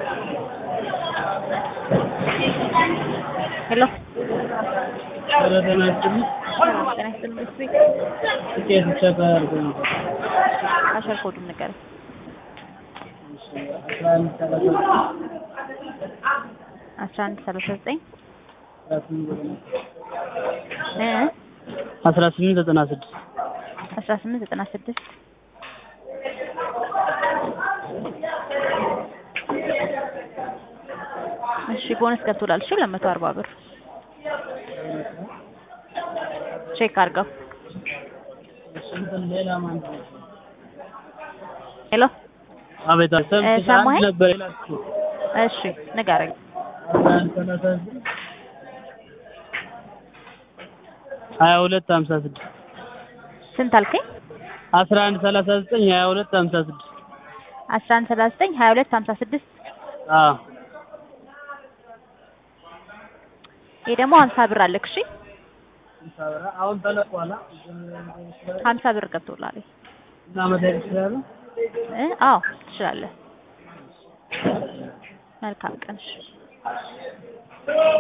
ሄሎ ኧረ ጤና ይስጥልኝ። ሰላም ጤና ይስጥልኝ። ቤት ቤት ትኬት ቼክ አድርጎ ነበር። አሸር ኮዱን ንገረኝ። እሺ አስራ አንድ ሰላሳ አስራ አንድ ሰላሳ ዘጠኝ አስራ ስምንት ዘጠና እ አስራ ስምንት ዘጠና ስድስት አስራ ስምንት ዘጠና ስድስት እሺ ቦነስ ገብቶላል። እሺ ሁለት መቶ አርባ ብር ቼክ አድርገው። እሺ እንትን ሌላ ማን ነው? ሄሎ አቤት አቤት እ ሰምተሽ ሰማኸኝ? አንድ ነበር የላክሽው እሺ ንገረኝ። አስራ አንድ ሰላሳ ዘጠኝ ሀያ ሁለት ሀምሳ ስድስት ስንት አልከኝ? አስራ አንድ ሰላሳ ዘጠኝ ሀያ ሁለት ሀምሳ ስድስት አስራ አንድ ሰላሳ ዘጠኝ ሀያ ሁለት ሀምሳ ስድስት አዎ ይሄ ደግሞ ሀምሳ ብር አለክ። እሺ አሁን ተለቋላ ሀምሳ ብር ገብቶላል። እና መደረግ ይችላሉ እ አዎ ትችላለህ። መልካም ቀን። እሺ